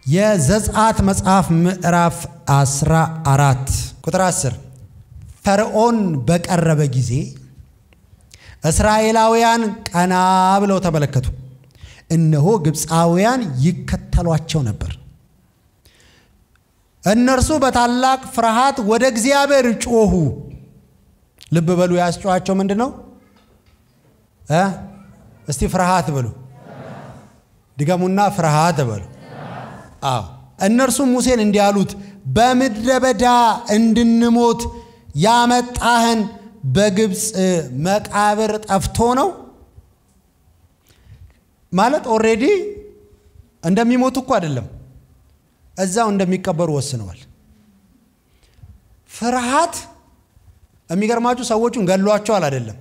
የዘጸአት መጽሐፍ ምዕራፍ 14 ቁጥር 10 ፈርዖን በቀረበ ጊዜ እስራኤላውያን ቀና ብለው ተመለከቱ፣ እነሆ ግብፃውያን ይከተሏቸው ነበር። እነርሱ በታላቅ ፍርሃት ወደ እግዚአብሔር ጮኹ። ልብ በሉ፣ ያስጮኋቸው ምንድን ነው? እስቲ ፍርሃት በሉ፣ ድገሙና ፍርሃት በሉ። አዎ እነርሱም ሙሴን እንዲህ አሉት፣ በምድረ በዳ እንድንሞት ያመጣህን በግብፅ መቃብር ጠፍቶ ነው ማለት ኦሬዲ እንደሚሞቱ እኮ አይደለም፣ እዛው እንደሚቀበሩ ወስነዋል። ፍርሃት የሚገርማችሁ ሰዎቹን ገሏቸዋል አይደለም፣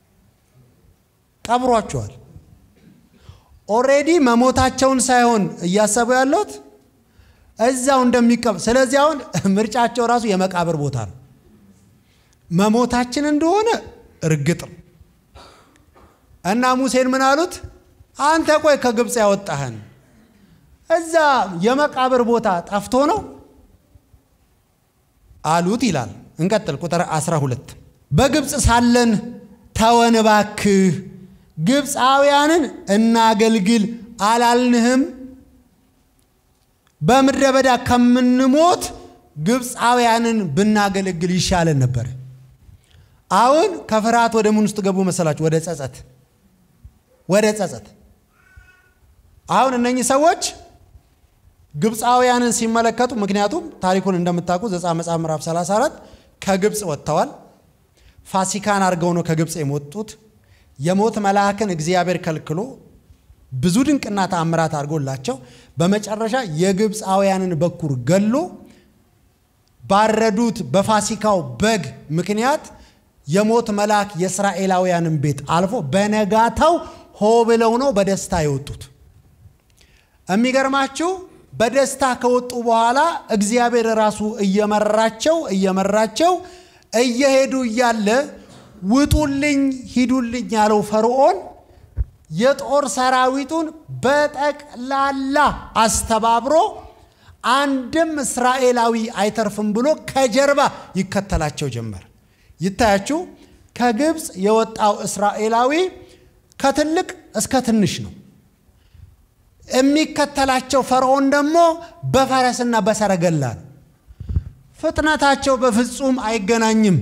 ቀብሯቸዋል። ኦሬዲ መሞታቸውን ሳይሆን እያሰቡ ያለት እዛው እንደሚቀብ ስለዚህ አሁን ምርጫቸው ራሱ የመቃብር ቦታ ነው። መሞታችን እንደሆነ እርግጥ ነው እና ሙሴን ምን አሉት? አንተ ቆይ ከግብፅ ያወጣህን እዛ የመቃብር ቦታ ጠፍቶ ነው አሉት ይላል። እንቀጥል። ቁጥር 12 በግብፅ ሳለን ተወን እባክህ ግብፃውያንን እናገልግል አላልንህም? በምድረ በዳ ከምንሞት ግብፃውያንን ብናገለግል ይሻለን ነበር። አሁን ከፍርሃት ወደ ምን ውስጥ ገቡ መሰላችሁ? ወደ ጸጸት፣ ወደ ጸጸት። አሁን እነኚህ ሰዎች ግብፃውያንን ሲመለከቱ፣ ምክንያቱም ታሪኩን እንደምታውቁ ዘጸአት መጽሐፍ ምዕራፍ 34 ከግብፅ ወጥተዋል። ፋሲካን አድርገው ነው ከግብፅ የወጡት። የሞት መልአክን እግዚአብሔር ከልክሎ ብዙ ድንቅና ተአምራት አድርጎላቸው በመጨረሻ የግብፃውያንን በኩር ገሎ ባረዱት በፋሲካው በግ ምክንያት የሞት መልአክ የእስራኤላውያንን ቤት አልፎ በነጋታው ሆ ብለው ነው በደስታ የወጡት። የሚገርማችሁ በደስታ ከወጡ በኋላ እግዚአብሔር ራሱ እየመራቸው እየመራቸው እየሄዱ እያለ ውጡልኝ ሂዱልኝ ያለው ፈርዖን የጦር ሰራዊቱን በጠቅላላ አስተባብሮ አንድም እስራኤላዊ አይተርፍም ብሎ ከጀርባ ይከተላቸው ጀመር። ይታያችሁ፣ ከግብፅ የወጣው እስራኤላዊ ከትልቅ እስከ ትንሽ ነው። የሚከተላቸው ፈርዖን ደግሞ በፈረስና በሰረገላ ነው። ፍጥነታቸው በፍጹም አይገናኝም።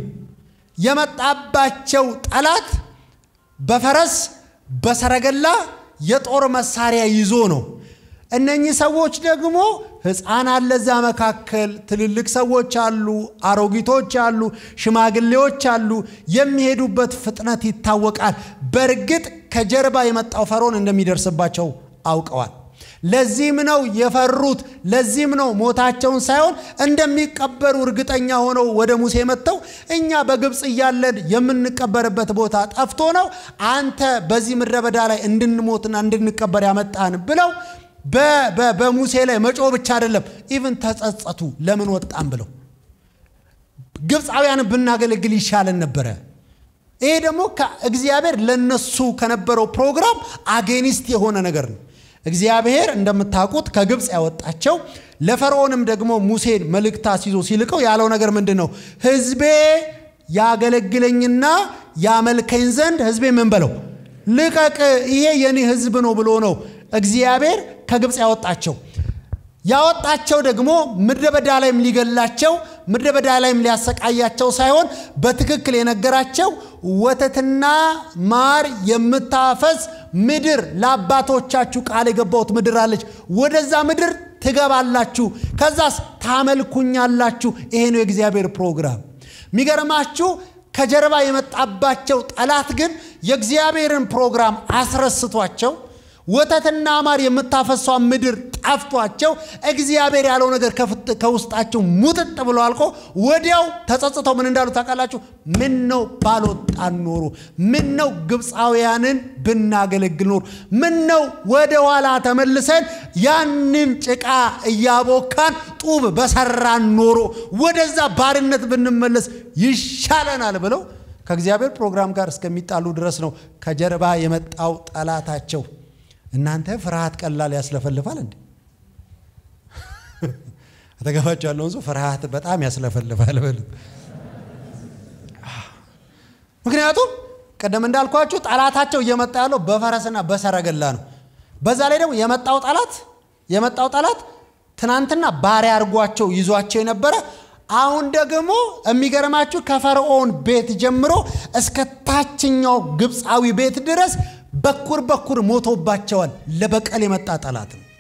የመጣባቸው ጠላት በፈረስ በሰረገላ የጦር መሳሪያ ይዞ ነው። እነኚህ ሰዎች ደግሞ ሕፃን አለ እዛ መካከል፣ ትልልቅ ሰዎች አሉ፣ አሮጊቶች አሉ፣ ሽማግሌዎች አሉ። የሚሄዱበት ፍጥነት ይታወቃል። በእርግጥ ከጀርባ የመጣው ፈርዖን እንደሚደርስባቸው አውቀዋል። ለዚህም ነው የፈሩት። ለዚህም ነው ሞታቸውን ሳይሆን እንደሚቀበሩ እርግጠኛ ሆነው ወደ ሙሴ መጥተው እኛ በግብፅ እያለን የምንቀበርበት ቦታ ጠፍቶ ነው አንተ በዚህ ምድረ በዳ ላይ እንድንሞትና እንድንቀበር ያመጣን ብለው በሙሴ ላይ መጮ ብቻ አይደለም፣ ኢቭን ተጸጸቱ። ለምን ወጣን ብለው ግብፃውያንን ብናገለግል ይሻለን ነበረ። ይሄ ደግሞ እግዚአብሔር ለነሱ ከነበረው ፕሮግራም አጌኒስት የሆነ ነገር ነው። እግዚአብሔር እንደምታውቁት ከግብፅ ያወጣቸው ለፈርዖንም ደግሞ ሙሴን መልእክት አስይዞ ሲልቀው ያለው ነገር ምንድን ነው? ሕዝቤ ያገለግለኝና ያመልከኝ ዘንድ ሕዝቤ ምን በለው ልቀቅ፣ ይሄ የኔ ሕዝብ ነው ብሎ ነው እግዚአብሔር ከግብፅ ያወጣቸው። ያወጣቸው ደግሞ ምድረ በዳ ላይም ሊገላቸው ምድረ በዳ ላይም ሊያሰቃያቸው ሳይሆን በትክክል የነገራቸው ወተትና ማር የምታፈስ ምድር ለአባቶቻችሁ ቃል የገባሁት ምድር አለች። ወደዛ ምድር ትገባላችሁ፣ ከዛስ ታመልኩኛላችሁ። ይሄ ነው የእግዚአብሔር ፕሮግራም። የሚገርማችሁ ከጀርባ የመጣባቸው ጠላት ግን የእግዚአብሔርን ፕሮግራም አስረስቷቸው ወተትና ማር የምታፈሷን ምድር ጠፍቷቸው እግዚአብሔር ያለው ነገር ከውስጣቸው ሙጥጥ ብሎ አልቆ ወዲያው ተጸጽተው ምን እንዳሉ ታውቃላችሁ? ምን ነው ባልወጣን ኖሮ፣ ምን ነው ግብፃውያንን ብናገለግል ኖሮ፣ ምን ነው ወደ ኋላ ተመልሰን ያንን ጭቃ እያቦካን ጡብ በሰራን ኖሮ፣ ወደዛ ባርነት ብንመለስ ይሻለናል ብለው ከእግዚአብሔር ፕሮግራም ጋር እስከሚጣሉ ድረስ ነው ከጀርባ የመጣው ጠላታቸው። እናንተ ፍርሃት ቀላል ያስለፈልፋል እንዴ? አጠገባቸው ያለውን ሰው ፍርሃት በጣም ያስለፈልፋል በሉት። ምክንያቱም ቅድም እንዳልኳችሁ ጠላታቸው እየመጣ ያለው በፈረስና በሰረገላ ነው። በዛ ላይ ደግሞ የመጣው ጠላት የመጣው ጠላት ትናንትና ባሪያ አድርጓቸው ይዟቸው የነበረ አሁን ደግሞ የሚገርማችሁ ከፈርዖን ቤት ጀምሮ እስከ ታችኛው ግብፃዊ ቤት ድረስ በኩር በኩር ሞቶባቸዋል። ለበቀል የመጣ ጠላት ነው።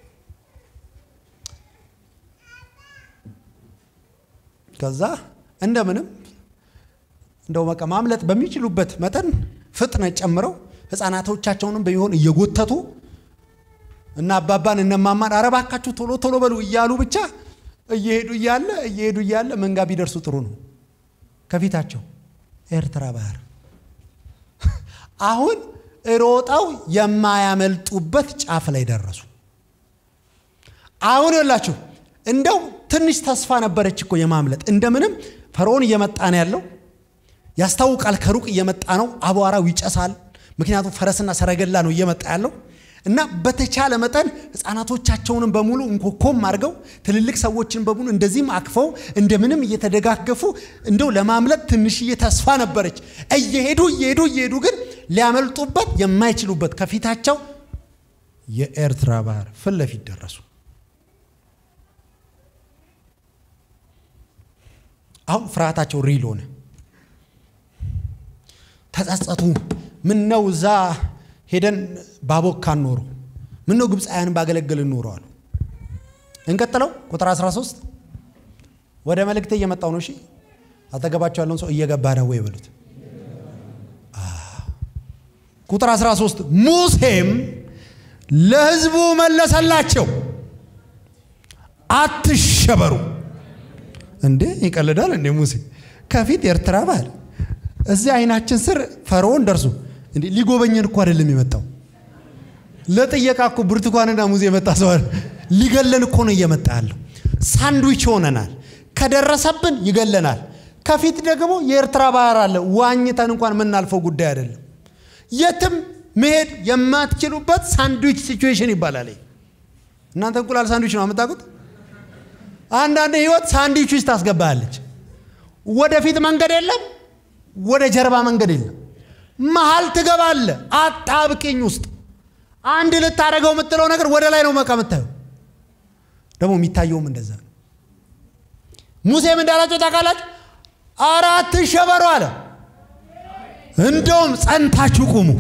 ከዛ እንደምንም እንደው በቃ ማምለጥ በሚችሉበት መጠን ፍጥነት ጨምረው ህፃናቶቻቸውንም ቢሆን እየጎተቱ እና አባባን እነማማን ኧረ እባካችሁ ቶሎ ቶሎ በሉ እያሉ ብቻ እየሄዱ እያለ እየሄዱ እያለ መንጋ ቢደርሱ ጥሩ ነው። ከፊታቸው ኤርትራ ባህር አሁን ሮጠው የማያመልጡበት ጫፍ ላይ ደረሱ። አሁን ይላችሁ እንደው ትንሽ ተስፋ ነበረች እኮ የማምለጥ እንደምንም ፈርዖን እየመጣ ነው ያለው ያስታውቃል። ከሩቅ እየመጣ ነው። አቧራው ይጨሳል። ምክንያቱም ፈረስና ሰረገላ ነው እየመጣ ያለው እና በተቻለ መጠን ህፃናቶቻቸውንም በሙሉ እንኮኮም አድርገው ትልልቅ ሰዎችን በሙሉ እንደዚህም አቅፈው እንደምንም እየተደጋገፉ እንደው ለማምለጥ ትንሽዬ ተስፋ ነበረች። እየሄዱ እየሄዱ እየሄዱ ግን ሊያመልጡበት የማይችሉበት ከፊታቸው የኤርትራ ባህር ፊት ለፊት ደረሱ። አሁን ፍርሃታቸው ሪል ሆነ። ተጸጸቱ። ምን ነው እዛ ሄደን ባቦካን ኖሮ ምን ነው ግብፃውያንን ባገለገልን ኖሮ አሉ። እንቀጥለው ቁጥር 13 ወደ መልእክቴ እየመጣው ነው። እሺ አጠገባቸው ያለውን ሰው እየገባ ነው ወይ በሉት። ቁጥር 13 ሙሴም ለህዝቡ መለሰላቸው፣ አትሸበሩ። እንዴ ይቀልዳል እንዴ ሙሴ? ከፊት ኤርትራ ባህር እዚህ አይናችን ስር ፈርዖን ደርሶ እንዴ ሊጎበኘን እኮ አይደለም የመጣው። ለጥየቃ እኮ ብርቱካንና ሙዝ የመጣ ሰው ሊገለን እኮ ነው እየመጣ ያለው። ሳንድዊች ሆነናል። ከደረሰብን ይገለናል። ከፊት ደግሞ የኤርትራ ባህር አለ። ዋኝተን እንኳን የምናልፈው ጉዳይ አይደለም። የትም መሄድ የማትችሉበት ሳንድዊች ሲቹዌሽን ይባላል። እናንተ እንቁላል ሳንድዊች ነው የምታውቁት። አንዳንድ ህይወት ሳንድዊች ውስጥ ታስገባለች። ወደፊት መንገድ የለም፣ ወደ ጀርባ መንገድ የለም። መሀል ትገባለ። አጣብቂኝ ውስጥ አንድ ልታደርገው የምትለው ነገር ወደ ላይ ነው መቃ የምታየው። ደግሞ የሚታየውም እንደዛ ነው። ሙሴም እንዳላቸው ታውቃላችሁ፣ ኧረ አትሸበሩ አለ። እንደውም ጸንታችሁ ቁሙ።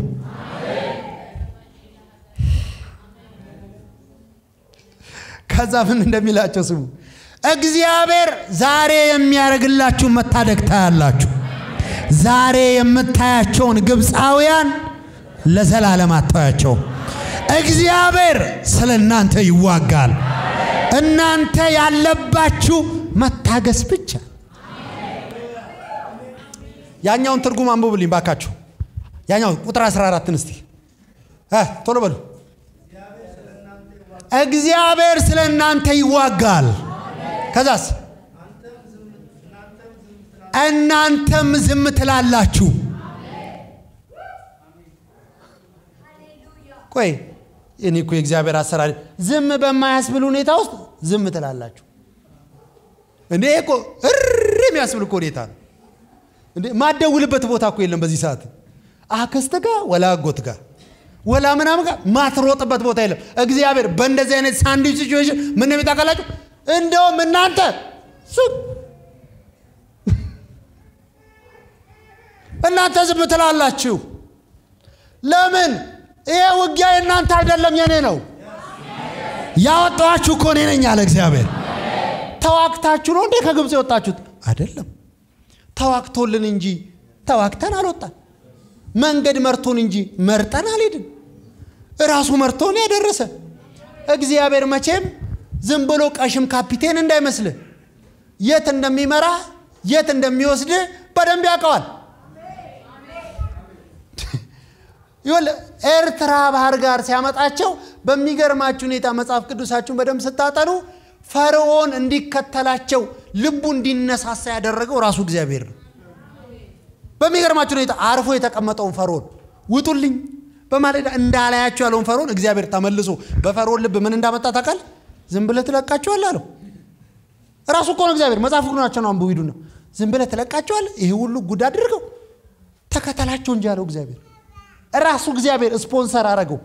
ከዛ ምን እንደሚላቸው ስሙ። እግዚአብሔር ዛሬ የሚያደርግላችሁ መታደግ ታያላችሁ። ዛሬ የምታያቸውን ግብፃውያን ለዘላለም አታያቸውም። እግዚአብሔር ስለ እናንተ ይዋጋል። እናንተ ያለባችሁ መታገስ ብቻ። ያኛውን ትርጉም አንብቡልኝ ባካችሁ። ያኛው ቁጥር 14ን እስቲ ቶሎ በሉ። እግዚአብሔር ስለ እናንተ ይዋጋል። ከዛስ እናንተም ዝም ትላላችሁ። ቆይ እኔ እኮ የእግዚአብሔር አሰራር ዝም በማያስብል ሁኔታ ውስጥ ዝም ትላላችሁ። እንዴ እኮ እር የሚያስብል እኮ ሁኔታ ነው። እንዴ ማደውልበት ቦታ እኮ የለም በዚህ ሰዓት አክስት ጋ ወላ አጎት ጋ ወላ ምናምን ጋር ማትሮጥበት ቦታ የለም። እግዚአብሔር በእንደዚህ አይነት ሳንድዊች ሲቹዌሽን ምን የሚታውቃላችሁ? እንደውም እናንተ ዝም እናንተ ዝም ትላላችሁ። ለምን? ይሄ ውጊያ የእናንተ አይደለም የኔ ነው። ያወጣኋችሁ እኮ እኔ ነኝ አለ እግዚአብሔር። ተዋግታችሁ ነው እንዴ ከግብፅ የወጣችሁት? አይደለም። ተዋግቶልን እንጂ ተዋግተን አልወጣን። መንገድ መርቶን እንጂ መርጠን አልሄድን። እራሱ መርቶን ያደረሰ እግዚአብሔር መቼም ዝም ብሎ ቀሽም ካፒቴን እንዳይመስልህ የት እንደሚመራ የት እንደሚወስድ በደንብ ያውቀዋል። ይኸውልህ ኤርትራ ባህር ጋር ሲያመጣቸው በሚገርማችሁ ሁኔታ መጽሐፍ ቅዱሳችሁን በደንብ ስታጠኑ ፈርዖን እንዲከተላቸው ልቡ እንዲነሳሳ ያደረገው ራሱ እግዚአብሔር ነው። በሚገርማችሁ ሁኔታ አርፎ የተቀመጠውን ፈርዖን ውጡልኝ በማለዳ እንዳላያቸው ያለውን ፈርዖን እግዚአብሔር ተመልሶ በፈርዖን ልብ ምን እንዳመጣ ታውቃል? ዝም ብለህ ትለቃቸዋለህ አለው። ራሱ እኮ ነው እግዚአብሔር። መጽሐፍ ናቸው ነው አንብቡ ሂዱና፣ ዝም ብለህ ትለቃቸዋለህ። ይህ ሁሉ ጉድ አድርገው ተከተላቸው እንጂ አለው እግዚአብሔር። ራሱ እግዚአብሔር ስፖንሰር አረገው።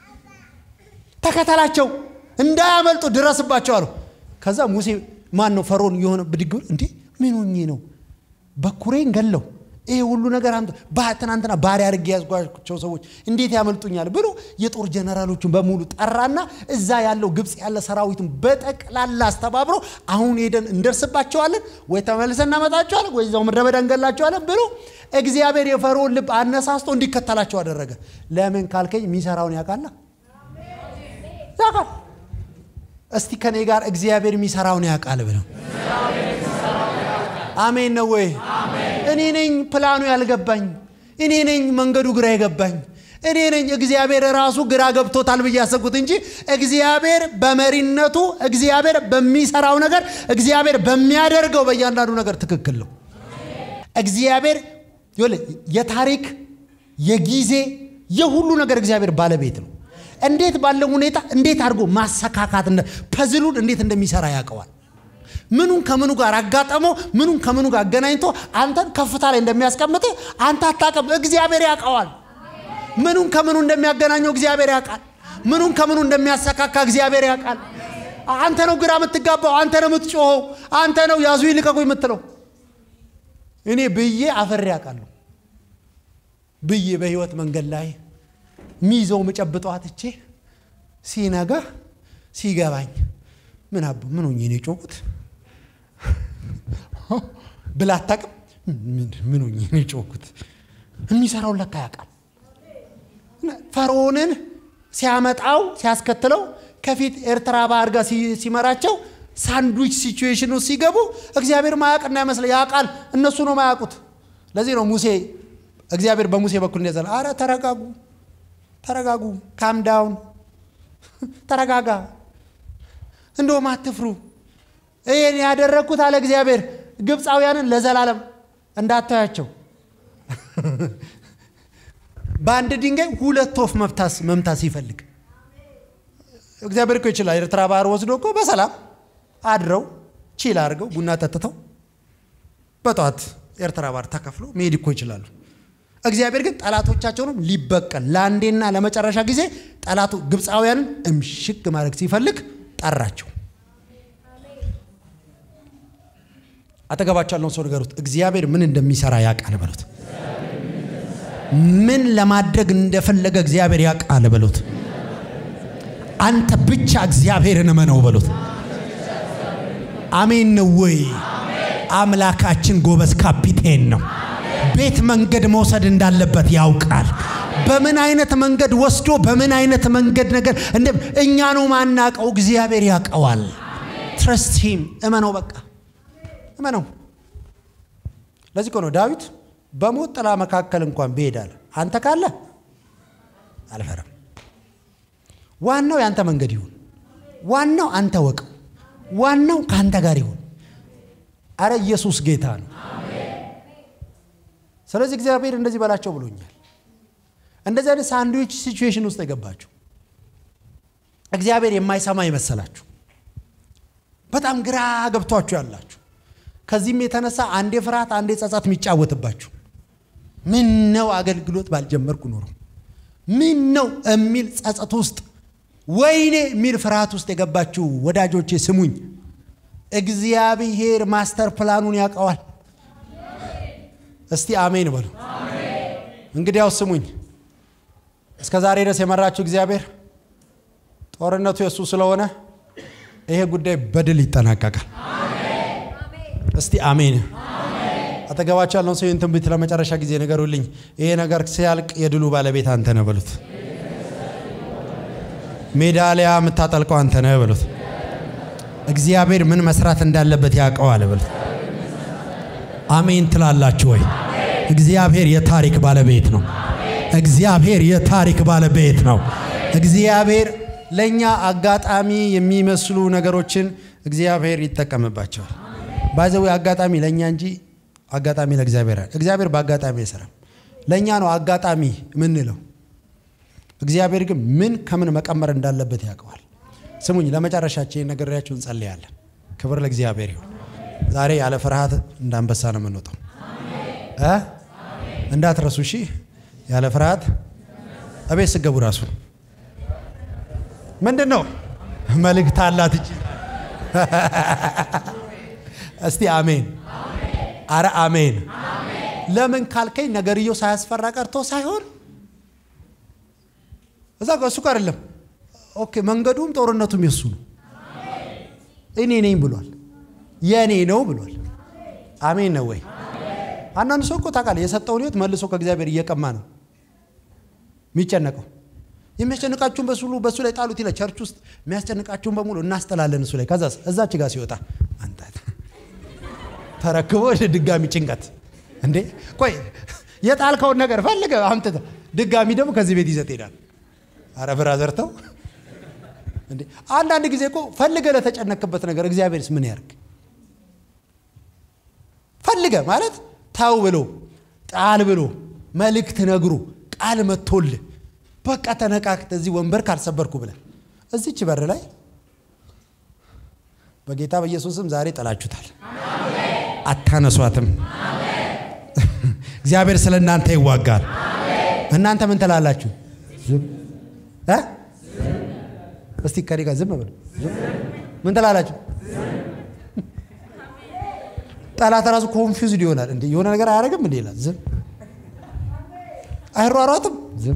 ተከተላቸው እንዳያመልጡ ድረስባቸው አለው። ከዛ ሙሴ ማን ነው ፈርዖን የሆነ ብድግ ብሎ እንዴ ምን ሆኜ ነው በኩሬን ገለው ይሄ ሁሉ ነገር አንተ ትናንትና ባሪያ አድርጌ ያዝጓቸው ሰዎች እንዴት ያመልጡኛል ብሎ የጦር ጀነራሎችን በሙሉ ጠራና እዛ ያለው ግብፅ ያለ ሰራዊትን በጠቅላላ አስተባብሮ አሁን ሄደን እንደርስባቸዋለን ወይ ተመልሰን እናመጣቸዋለን ወይ እዛው ምድረ በዳ እንገላቸዋለን ብሎ እግዚአብሔር የፈርዖን ልብ አነሳስቶ እንዲከተላቸው አደረገ። ለምን ካልከኝ የሚሰራውን ያውቃላ ያውቃል። እስቲ ከኔ ጋር እግዚአብሔር የሚሰራውን ያውቃል ብለው አሜን ነው ወይ? እኔ ነኝ ፕላኑ ያልገባኝ፣ እኔ ነኝ መንገዱ ግራ የገባኝ፣ እኔ ነኝ እግዚአብሔር ራሱ ግራ ገብቶታል ብዬ ያሰብኩት እንጂ እግዚአብሔር በመሪነቱ እግዚአብሔር በሚሰራው ነገር እግዚአብሔር በሚያደርገው በእያንዳንዱ ነገር ትክክል ነው። እግዚአብሔር የታሪክ የጊዜ የሁሉ ነገር እግዚአብሔር ባለቤት ነው። እንዴት ባለው ሁኔታ እንዴት አድርጎ ማሰካካት ፐዝሉን እንዴት እንደሚሰራ ያውቀዋል። ምኑን ከምኑ ጋር አጋጠመው፣ ምኑን ከምኑ ጋር አገናኝቶ አንተን ከፍታ ላይ እንደሚያስቀምጥ አንተ አታውቅም። እግዚአብሔር ያውቀዋል። ምኑን ከምኑ እንደሚያገናኘው እግዚአብሔር ያውቃል። ምኑን ከምኑ እንደሚያሰካካ እግዚአብሔር ያውቃል። አንተ ነው ግራ የምትጋባው፣ አንተ ነው የምትጮኸው፣ አንተ ነው ያዙ ይልቀቁ የምትለው። እኔ ብዬ አፈሬ ያውቃለሁ ብዬ በህይወት መንገድ ላይ ሚይዘው መጨብጠው አጥቼ ሲነጋ ሲገባኝ ምን አቡ ምን ሆኜ ነው የጮኩት ብላ አታውቅም። ምን ሆኜ ነው የጮኩት? የሚሰራውን ለካ ያውቃል። ፈርዖንን ሲያመጣው ሲያስከትለው ከፊት ኤርትራ ባህር ጋር ሲመራቸው ሳንድዊች ሲቹዌሽን ውስጥ ሲገቡ እግዚአብሔር ማያውቅ እንዳይመስለ ያውቃል። እነሱ ነው ማያውቁት። ለዚህ ነው ሙሴ እግዚአብሔር በሙሴ በኩል እንደዘለ አረ ተረጋጉ፣ ተረጋጉ፣ ካም ዳውን፣ ተረጋጋ፣ እንደውም አትፍሩ። ይህን ያደረግኩት አለ እግዚአብሔር ግብፃውያንን ለዘላለም እንዳታያቸው በአንድ ድንጋይ ሁለት ወፍ መምታት ሲፈልግ እግዚአብሔር እኮ ይችላል። ኤርትራ ባህር ወስዶ እኮ በሰላም አድረው ቺል አድርገው ቡና ጠጥተው በጠዋት ኤርትራ ባህር ተከፍሎ መሄድ እኮ ይችላሉ። እግዚአብሔር ግን ጠላቶቻቸውንም ሊበቀል ለአንዴና ለመጨረሻ ጊዜ ጠላቱ ግብፃውያንን እምሽግ ማድረግ ሲፈልግ ጠራቸው። አጠገባቸው ያለውን ሰው ንገሩት፣ እግዚአብሔር ምን እንደሚሰራ ያውቃል በሉት። ምን ለማድረግ እንደፈለገ እግዚአብሔር ያውቃል በሉት። አንተ ብቻ እግዚአብሔርን እመነው በሉት። አሜን ነው ወይ? አምላካችን ጎበዝ ካፒቴን ነው። ቤት መንገድ መውሰድ እንዳለበት ያውቃል። በምን አይነት መንገድ ወስዶ በምን አይነት መንገድ ነገር እንደ እኛ ነው ማናቀው፣ እግዚአብሔር ያውቀዋል። ትረስት ሂም እመነው፣ በቃ እመነው። ለዚህ እኮ ነው ዳዊት በሞት ጥላ መካከል እንኳን ብሄዳል አንተ ካለ አልፈራም። ዋናው የአንተ መንገድ ይሁን። ዋናው አንተ ወቀው። ዋናው ከአንተ ጋር ይሁን። አረ ኢየሱስ ጌታ ነው። ስለዚህ እግዚአብሔር እንደዚህ በላቸው ብሎኛል። እንደዚህ አይነት ሳንድዊች ሲቹዌሽን ውስጥ የገባችሁ እግዚአብሔር የማይሰማ የመሰላችሁ በጣም ግራ ገብቷችሁ ያላችሁ ከዚህም የተነሳ አንዴ ፍርሃት አንዴ ጸጸት የሚጫወትባችሁ ምን ነው አገልግሎት ባልጀመርኩ ኖሮ ምን ነው የሚል ጸጸት ውስጥ ወይኔ የሚል ፍርሃት ውስጥ የገባችሁ ወዳጆቼ ስሙኝ። እግዚአብሔር ማስተር ፕላኑን ያውቀዋል። እስቲ አሜን በሉ። እንግዲያው ስሙኝ። እስከ ዛሬ ድረስ የመራችሁ እግዚአብሔር ጦርነቱ የእሱ ስለሆነ ይሄ ጉዳይ በድል ይጠናቀቃል። እስቲ አሜን። አጠገባቸው ያለውን ሰው ትንቢት ለመጨረሻ ጊዜ ነገሩልኝ። ይሄ ነገር ሲያልቅ የድሉ ባለቤት አንተ ነህ በሉት። ሜዳሊያ የምታጠልቀው አንተ ነህ በሉት። እግዚአብሔር ምን መስራት እንዳለበት ያውቀዋል በሉት። አሜን ትላላችሁ ወይ? እግዚአብሔር የታሪክ ባለቤት ነው። እግዚአብሔር የታሪክ ባለቤት ነው። እግዚአብሔር ለእኛ አጋጣሚ የሚመስሉ ነገሮችን እግዚአብሔር ይጠቀምባቸዋል። ባይዘዌ አጋጣሚ ለእኛ እንጂ አጋጣሚ ለእግዚአብሔር እግዚአብሔር በአጋጣሚ አይሰራም። ለእኛ ነው አጋጣሚ ምንለው። እግዚአብሔር ግን ምን ከምን መቀመር እንዳለበት ያውቀዋል። ስሙኝ፣ ለመጨረሻችን ነግሬያችሁ እንጸልያለን። ክብር ለእግዚአብሔር ይሁን። ዛሬ ያለ ፍርሃት እንዳንበሳ ነው የምንወጣው እ እንዳትረሱ እሺ። ያለ ፍርሃት እቤት ስገቡ ራሱ ምንድን ነው መልእክት አላት እቺ። እስቲ አሜን። አረ አሜን። ለምን ካልከኝ ነገርየው ሳያስፈራ ቀርቶ ሳይሆን እዛ እሱ ጋር አይደለም። ኦኬ መንገዱም ጦርነቱም የሱ ነው። እኔ ነኝ ብሏል። የእኔ ነው ብሏል። አሜን ነው ወይ? አንዳንድ ሰው እኮ ታውቃለህ የሰጠውን ህይወት መልሶ ከእግዚአብሔር እየቀማ ነው የሚጨነቀው። የሚያስጨንቃችሁን በሱ በሱ ላይ ጣሉት ይላል። ቸርች ውስጥ የሚያስጨንቃችሁን በሙሉ እናስጠላለን እሱ ላይ። ከዛ እዛች ጋር ሲወጣ አንተ ተረክቦ ድጋሚ ጭንቀት እንዴ! ቆይ የጣልከውን ነገር ፈልገ አምጥተህ ድጋሚ ደግሞ ከዚህ ቤት ይዘት ሄዳል። አረ ብራዘር ተው እንዴ! አንዳንድ ጊዜ እኮ ፈልገ ለተጨነክበት ነገር እግዚአብሔርስ ምን ያርግ? ፈልገ ማለት ታው ብሎ ጣል ብሎ መልእክት ነግሮ ቃል መጥቶልህ በቃ ተነቃቅተ እዚህ ወንበር ካልሰበርኩ ብለ እዚች በር ላይ በጌታ በኢየሱስም ዛሬ ጥላችሁታል። አታነሷትም። እግዚአብሔር ስለ እናንተ ይዋጋል። እናንተ ምን ትላላችሁ? እ እስቲ ከኔ ጋር ዝም በሉ። ምን ትላላችሁ? ጠላት ራሱ ኮንፊውዝድ ይሆናል። እንዴ የሆነ ነገር አያደርግም እንዴ ይላል። ዝም አይሯሯጥም። ዝም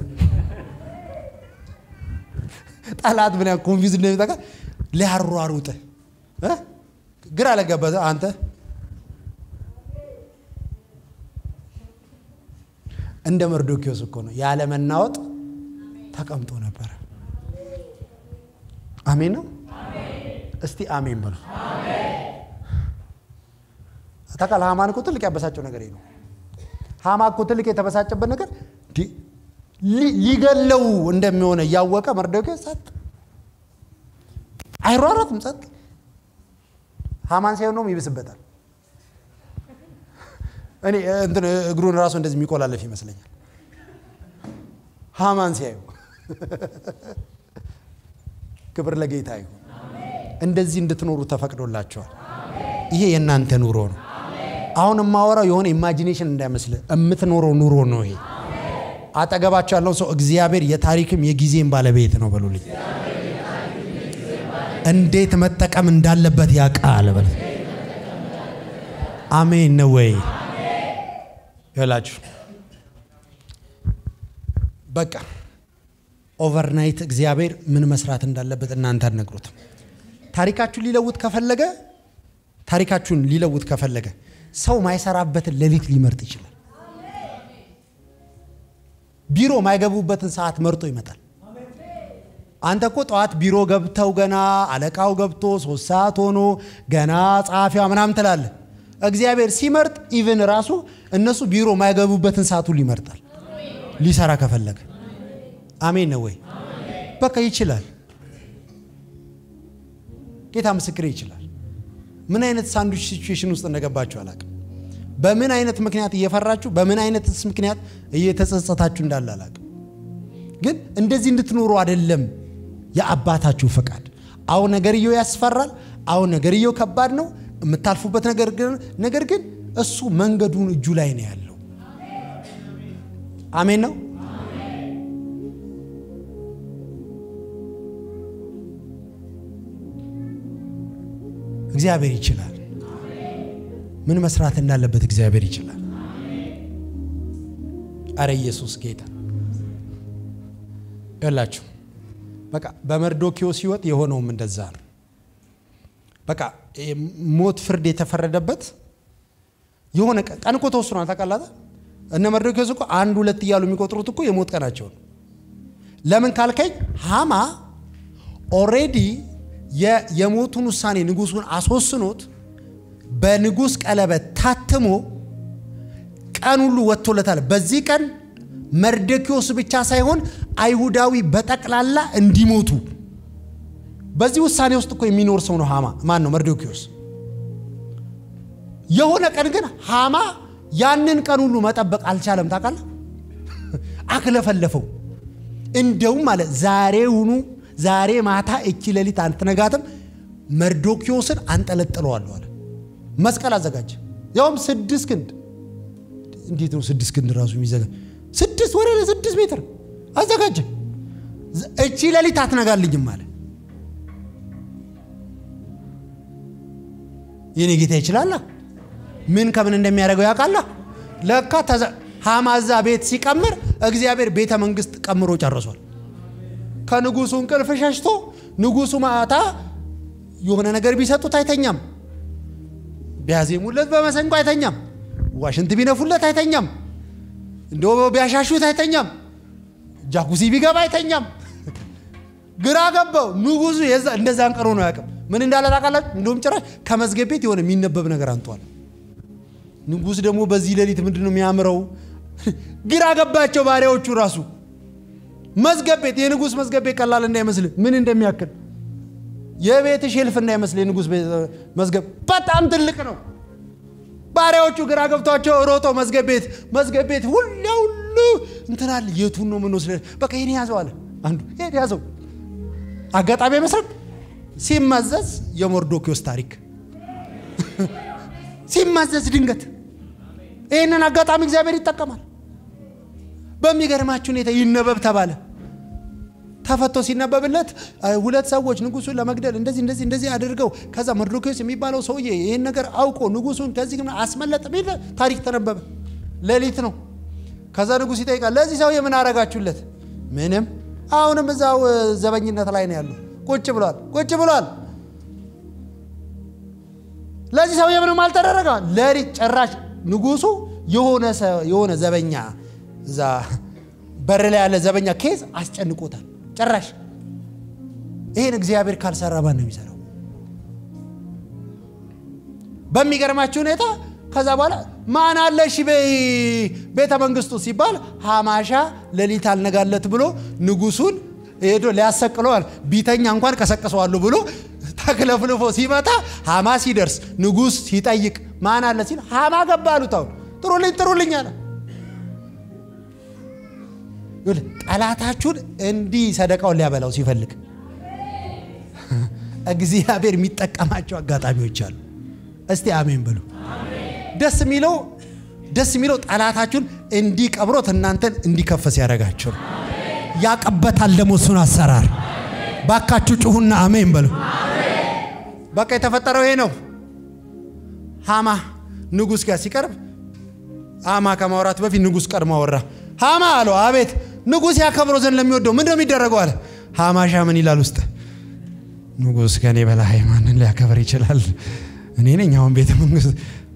ጠላት ምን ያህል ኮንፊውዝድ እንደሚጠቃ ሊያሯሩጥ ግራ ለገበተ አንተ እንደ መርዶኪዎስ እኮ ነው ያለ መናወጥ ተቀምጦ ነበረ። አሜን ነው። እስቲ አሜን በሉ። ታውቃለህ ሃማን እኮ ትልቅ ያበሳጨው ነገር ነው። ሃማ እኮ ትልቅ የተበሳጨበት ነገር ሊገለው እንደሚሆነ እያወቀ መርዶኪዎስ ጸጥ፣ አይሯሯጥም፣ ጸጥ። ሃማን ሳይሆን ነው ይብስበታል። እኔ እንትን እግሩን ራሱ እንደዚህ የሚቆላለፍ ይመስለኛል ሃማን ሲያዩ። ክብር ለጌታ ይሁን። እንደዚህ እንድትኖሩ ተፈቅዶላቸዋል። ይሄ የእናንተ ኑሮ ነው። አሁን የማወራው የሆነ ኢማጂኔሽን እንዳይመስል የምትኖረው ኑሮ ነው ይሄ። አጠገባቸው ያለው ሰው እግዚአብሔር የታሪክም የጊዜም ባለቤት ነው በሉልኝ። እንዴት መጠቀም እንዳለበት ያውቃል በል። አሜን ነው ወይ? ይላችሁ በቃ ኦቨርናይት እግዚአብሔር ምን መስራት እንዳለበት እናንተ አትነግሩትም። ታሪካችሁን ሊለውጥ ከፈለገ ታሪካችሁን ሊለውጥ ከፈለገ ሰው ማይሰራበትን ሌሊት ሊመርጥ ይችላል። ቢሮ ማይገቡበትን ሰዓት መርጦ ይመጣል። አንተ እኮ ጠዋት ቢሮ ገብተው ገና አለቃው ገብቶ ሶስት ሰዓት ሆኖ ገና ጸሐፊዋ ምናምን ትላለህ። እግዚአብሔር ሲመርጥ ኢቭን ራሱ እነሱ ቢሮ ማይገቡበትን ሰዓት ሁሉ ይመርጣል ሊሰራ ከፈለገ። አሜን ነው ወይ? በቃ ይችላል። ጌታ ምስክሬ ይችላል። ምን አይነት ሳንዱች ሲቹዌሽን ውስጥ እንደገባችሁ አላቅም። በምን አይነት ምክንያት እየፈራችሁ በምን አይነት ምክንያት እየተጸጸታችሁ እንዳለ አላቅም። ግን እንደዚህ እንድትኖሩ አይደለም የአባታችሁ ፈቃድ። አሁን ነገርየው ያስፈራል። አሁን ነገርየው ከባድ ነው የምታልፉበት ነገር ግን ነገር ግን እሱ መንገዱን እጁ ላይ ነው ያለው። አሜን ነው። እግዚአብሔር ይችላል። ምን መስራት እንዳለበት እግዚአብሔር ይችላል። አረ ኢየሱስ ጌታ ያላችሁ በቃ በመርዶኪዎስ ሕይወት የሆነውም እንደዛ ነው። በቃ ሞት ፍርድ የተፈረደበት የሆነ ቀን እኮ ተወስኗል። ታውቃላታ እነ መርዶኪዎስ እኮ አንድ ሁለት እያሉ የሚቆጥሩት እኮ የሞት ቀናቸው ነው። ለምን ካልከኝ ሃማ ኦሬዲ የሞቱን ውሳኔ ንጉሱን አስወስኖት በንጉስ ቀለበት ታትሞ ቀን ሁሉ ወጥቶለታል። በዚህ ቀን መርዶኪዎስ ብቻ ሳይሆን አይሁዳዊ በጠቅላላ እንዲሞቱ በዚህ ውሳኔ ውስጥ እኮ የሚኖር ሰው ነው ሃማ። ማን ነው? መርዶኪዎስ። የሆነ ቀን ግን ሃማ ያንን ቀን ሁሉ መጠበቅ አልቻለም። ታውቃለህ? አክለፈለፈው። እንደውም ማለት ዛሬውኑ ዛሬ ማታ እቺ ሌሊት አትነጋትም፣ መርዶኪዎስን አንጠለጥለዋለሁ አለ። መስቀል አዘጋጀ። ያውም ስድስት ክንድ እንዴት ነው ስድስት ክንድ ራሱ የሚዘጋ ስድስት ወደ ስድስት ሜትር አዘጋጀ። እቺ ሌሊት አትነጋልኝም አለ። የኔ ጌታ ይችላላ። ምን ከምን እንደሚያደርገው ያውቃላ። ለካ ሐማዛ ቤት ሲቀምር እግዚአብሔር ቤተ መንግስት ቀምሮ ጨርሷል። ከንጉሱ እንቅልፍ ሸሽቶ ንጉሱ ማታ የሆነ ነገር ቢሰጡት አይተኛም። ቢያዜሙለት በመሰንቆ አይተኛም። ዋሽንት ቢነፉለት አይተኛም። እንደ ቢያሻሹት አይተኛም። ጃኩሲ ቢገባ አይተኛም። ግራ ገባው ንጉሱ። እንደዛን ቀሮ ነው ያቅም ምን እንዳለ ታውቃላችሁ? እንደውም ጭራሽ ከመዝገብ ቤት የሆነ የሚነበብ ነገር አንቷል። ንጉስ ደግሞ በዚህ ሌሊት ምንድን ነው የሚያምረው? ግራ ገባቸው ባሪያዎቹ ራሱ መዝገብ ቤት የንጉስ መዝገብ ቤት ቀላል እንዳይመስል ምን እንደሚያክል የቤት ሼልፍ እንዳይመስል የንጉስ መዝገብ በጣም ትልቅ ነው። ባሪያዎቹ ግራ ገብቷቸው ሮጦ መዝገብ ቤት መዝገብ ቤት ሁሉ ሁሉ እንትናል የቱን ነው የምንወስደ? በቃ ይሄን ያዘው አለ አንዱ። ይሄን ያዘው አጋጣሚ መስረቅ ሲመዘዝ የሞርዶኪዎስ ታሪክ ሲመዘዝ ድንገት ይህንን አጋጣሚ እግዚአብሔር ይጠቀማል። በሚገርማችሁ ሁኔታ ይነበብ ተባለ። ተፈቶ ሲነበብለት ሁለት ሰዎች ንጉሱን ለመግደል እንደዚህ እንደዚህ እንደዚህ አድርገው ከዛ መርዶኪዎስ የሚባለው ሰውዬ ይህን ነገር አውቆ ንጉሱን ከዚህ አስመለጠ ሚል ታሪክ ተነበበ። ሌሊት ነው። ከዛ ንጉስ ይጠይቃል፣ ለዚህ ሰውዬ ምን አረጋችሁለት? ምንም። አሁንም እዛው ዘበኝነት ላይ ነው ያሉ። ቁጭ ብሏል፣ ቁጭ ብሏል። ለዚህ ሰውዬ ምንም አልተደረገ። ሌሊት ጭራሽ ንጉሱ የሆነ ዘበኛ እዛ በር ላይ ያለ ዘበኛ ኬዝ አስጨንቆታል። ጭራሽ ይህን እግዚአብሔር ካልሰራ ማን ነው የሚሰራው? በሚገርማችሁ ሁኔታ ከዛ በኋላ ማን አለ እሺ ቤተ መንግስቱ ሲባል ሀማሻ ሌሊት አልነጋለት ብሎ ንጉሱን ሄዶ ሊያሰቅለዋል ቢተኛ እንኳን ቀሰቅሰዋለሁ ብሎ ተክለፍልፎ ሲመጣ ሀማ ሲደርስ ንጉስ ሲጠይቅ ማን አለ ሲል ሀማ ገባ አሉት። አሁን ጥሩልኝ ጥሩልኝ አለ። ጠላታችሁን እንዲህ ሰደቃውን ሊያበላው ሲፈልግ እግዚአብሔር የሚጠቀማቸው አጋጣሚዎች አሉ። እስቲ አሜን በሉ። ደስ የሚለው ደስ የሚለው ጠላታችሁን እንዲህ ቀብሮት እናንተን እንዲከፈስ ያደርጋቸው ነው። ያቀበታል ደግሞ እሱን አሰራር። ባካችሁ ጩሁና አሜን በሉ። በቃ የተፈጠረው ይሄ ነው። ሃማ ንጉሥ ጋር ሲቀርብ ሃማ ከማውራት በፊት ንጉሥ ቀድሞ አወራ። ሃማ አለው፣ አቤት ንጉሥ ያከብረው ዘንድ ለሚወደው ምንድን ነው የሚደረገው አለ። ሃማሻ ምን ይላል ውስጥ ንጉሥ ከኔ በላይ ማንን ሊያከብር ይችላል? እኔ ነኝ አሁን ቤተ መንግስት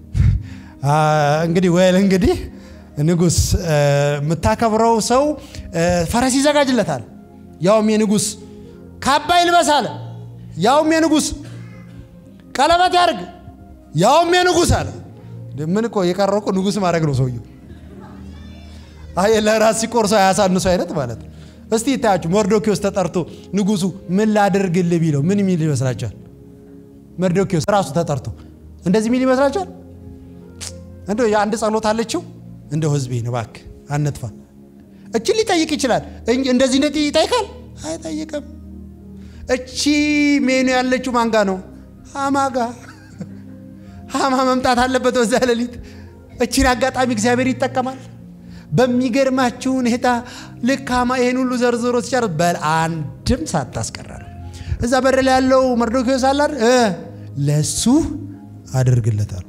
እንግዲህ ወይል እንግዲህ ንጉሥ የምታከብረው ሰው ፈረስ ይዘጋጅለታል፣ ያውም የንጉሥ ካባ ይልበስ አለ፣ ያውም የንጉሥ ቀለበት ያርግ፣ ያውም የንጉሥ አለ። ምን እኮ የቀረው እኮ ንጉሥ ማድረግ ነው ሰውየው። አይ ለራስ ሲቆርሰው አያሳንሱ አይነት ማለት ነው። እስቲ ይታያችሁ መርዶኪዎስ ተጠርቶ ንጉሱ ምን ላድርግልህ ቢለው ምን የሚል ይመስላችኋል? መርዶኪዎስ ራሱ ተጠርቶ እንደዚህ የሚል ይመስላችኋል? እንደው የአንድ ጸሎት አለችው እንደው ህዝቤን እባክህ አነጥፋ። እችን ሊጠይቅ ይችላል። እንደዚህ እንደዚህ ይጠይቃል? አይጠይቅም። እቺ ሜኑ ያለችው ማንጋ ነው? ሃማ ጋ። ሃማ መምጣት አለበት በዛ ሌሊት። እቺን አጋጣሚ እግዚአብሔር ይጠቀማል። በሚገርማችሁ ሁኔታ ልክ ሃማ ይሄን ሁሉ ዘርዝሮ ሲጨርስ በል አንድም ሳታስቀራ ነው እዛ በር ላይ ያለው መርዶኪዎስ አላር ለሱ አድርግለታል።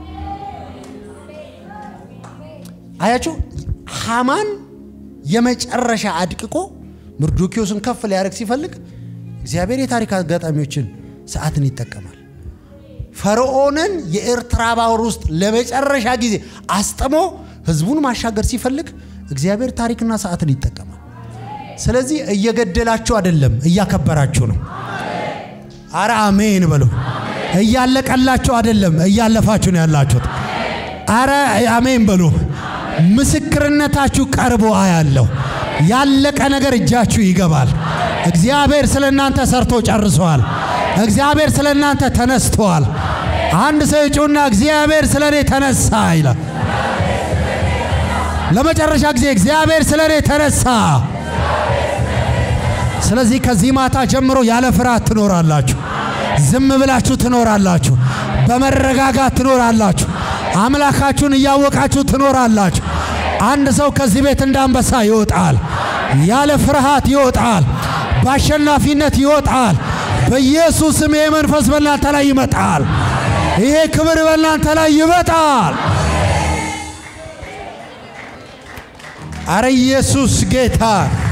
አያችሁ ሃማን የመጨረሻ አድቅቆ መርዶኪዎስን ከፍ ሊያደርግ ሲፈልግ እግዚአብሔር የታሪክ አጋጣሚዎችን ሰዓትን ይጠቀማል። ፈርዖንን የኤርትራ ባህር ውስጥ ለመጨረሻ ጊዜ አስጥሞ ህዝቡን ማሻገር ሲፈልግ እግዚአብሔር ታሪክና ሰዓትን ይጠቀማል። ስለዚህ እየገደላችሁ አይደለም፣ እያከበራችሁ ነው። አረ አሜን በሉ። እያለቀላችሁ አይደለም፣ እያለፋችሁ ነው ያላችሁት። አረ አሜን በሉ። ምስክርነታችሁ ቀርቦ አያለሁ። ያለቀ ነገር እጃችሁ ይገባል። እግዚአብሔር ስለ እናንተ ሰርቶ ጨርሰዋል። እግዚአብሔር ስለ እናንተ ተነስተዋል። አንድ ሰው ይጩና እግዚአብሔር ስለ እኔ ተነሳ ይላል። ለመጨረሻ ጊዜ እግዚአብሔር ስለ እኔ ተነሳ። ስለዚህ ከዚህ ማታ ጀምሮ ያለ ፍርሃት ትኖራላችሁ። ዝም ብላችሁ ትኖራላችሁ። በመረጋጋት ትኖራላችሁ። አምላካችሁን እያወቃችሁ ትኖራላችሁ። አንድ ሰው ከዚህ ቤት እንደ አንበሳ ይወጣል። ያለ ፍርሃት ይወጣል። በአሸናፊነት ይወጣል። በኢየሱስም ይሄ መንፈስ በእናንተ ላይ ይመጣል። ይሄ ክብር በእናንተ ላይ ይመጣል። አረ ኢየሱስ ጌታ